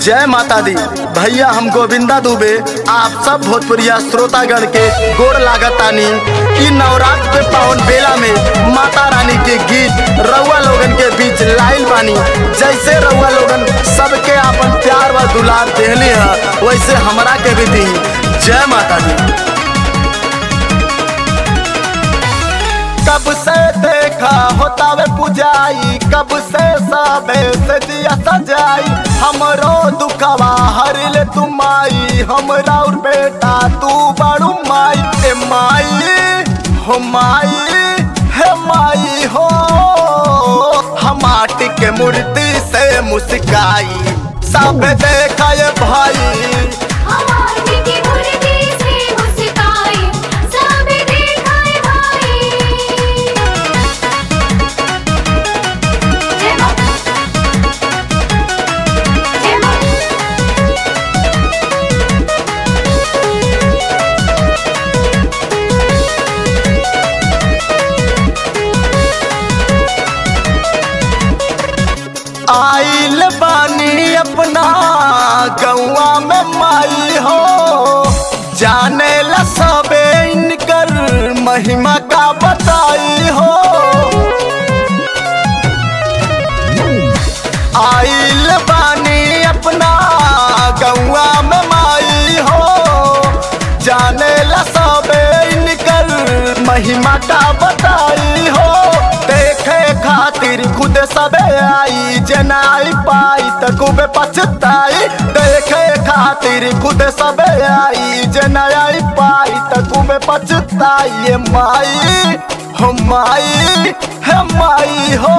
जय माता दी भैया हम गोविंदा दुबे आप सब भोजपुरिया श्रोतागण के गोड़ लागतानी इ नवरात्र के पावन बेला में माता रानी के गीत रउआ लोगन के बीच लाइल बानी जैसे रउआ लोगन सबके आपन प्यार व दुलार देहली है वैसे हमरा के भी दी जय माता दी कब से देखा होता वे पुजाई कब से सबे से दिया सजाई हमरो दुखवा हर ले तुम आई हमरा और बेटा तू बड़ू माई ए माई हो माई हे माई हो हम माटी के मूर्ति से मुस्काई सब देखा ये भाई हमारी की मुर्गी से मुस्काई सब दिखाए भाई जय मां जय मां आइल बानी अपना गौआ में माई हो जाने ला सबे इनकर महिमा का बताई हो आइल बानी अपना गौआ में माई हो जाने ला सबे इनकर महिमा का बताई हो देखे खातिर खुद सबे आई जनाई पाई त खूबे पछताई देखे खातिर खुद सबे आई जनाई पाई त खूबे पछताई ये माई हो माई हे माई हो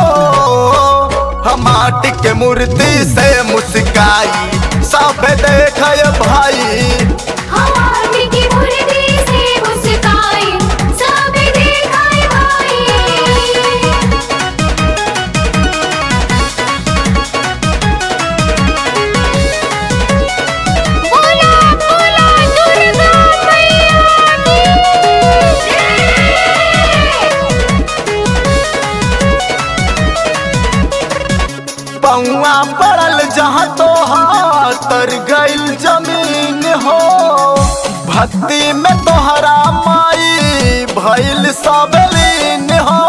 हम माटी के मूर्ति से मुस्काई सब देखे भाई हमारी की मुर्गी से मुस्काई सब दिखाए भाई बोला बोला दुर्गा मैया की पौआ पड़ल जहाँ तो तर गइल जमीन हो भक्ति में तोहरा माई भइल सब लीन हो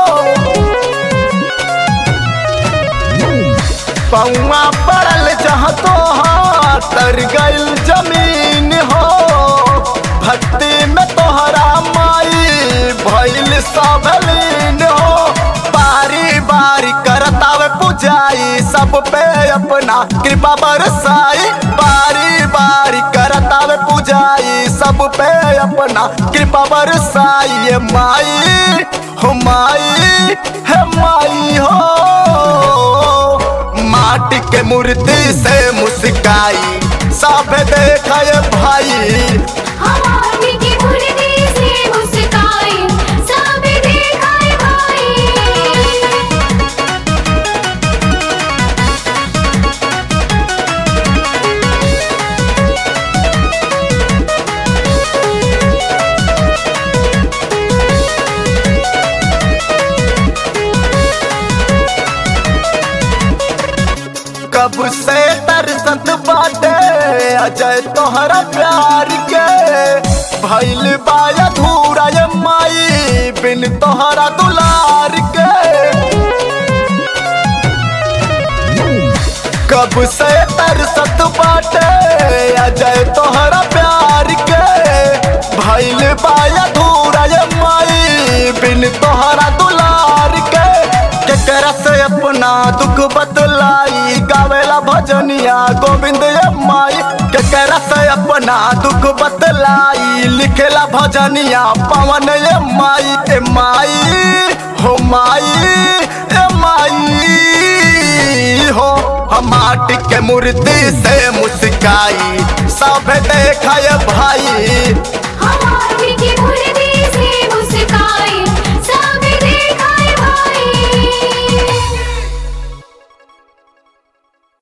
पौआ पड़ल जहाँ तो तर गइल जमीन हो भक्ति में तोहरा माई भइल सब लीन हो बारी बारी करतावे पुजाई सब पे अपना कृपा बरसाई बारी बारी करतावे पुजाई सब पे अपना कृपा बरसाई ये माई हो माई हे माई हो माटी के मूर्ति से मुस्काई सब देखा ये भाई हमारी की मुर्गी से मुस्काई सब दिखाए भाई कब से तरसत बाटे अजय तोहरा प्यार के भइल बाया धूरा ये माई बिन तोहरा दुलार के कब से तरसत बाटे अजय तोहरा प्यार के भइल बाया धूरा ये माई बिन तोहरा दुलार के केकरा से अपना दुख बतलाई गावेला भजनिया गोविंद ये माई केकरा से अपना दुख बतलाई लिखेला भजनिया पवन ये माई ए माई हो माई ए माई हो हम माटी के मूर्ति से मुस्काई सब देखा ये भाई